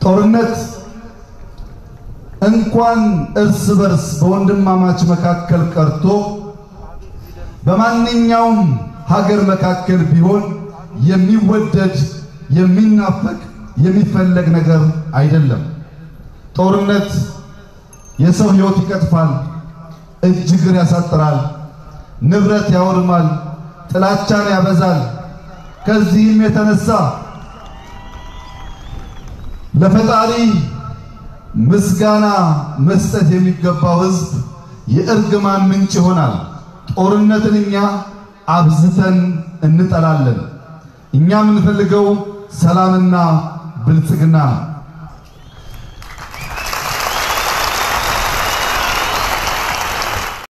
ጦርነት እንኳን እርስ በርስ በወንድማማች መካከል ቀርቶ በማንኛውም ሀገር መካከል ቢሆን የሚወደድ የሚናፈቅ የሚፈለግ ነገር አይደለም። ጦርነት የሰው ሕይወት ይቀጥፋል፣ እጅ እግር ያሳጥራል፣ ንብረት ያወድማል፣ ጥላቻን ያበዛል። ከዚህም የተነሳ ለፈጣሪ ምስጋና መስጠት የሚገባው ሕዝብ የእርግማን ምንጭ ይሆናል። ጦርነትን እኛ አብዝተን እንጠላለን። እኛ የምንፈልገው ሰላምና ብልጽግና ነው።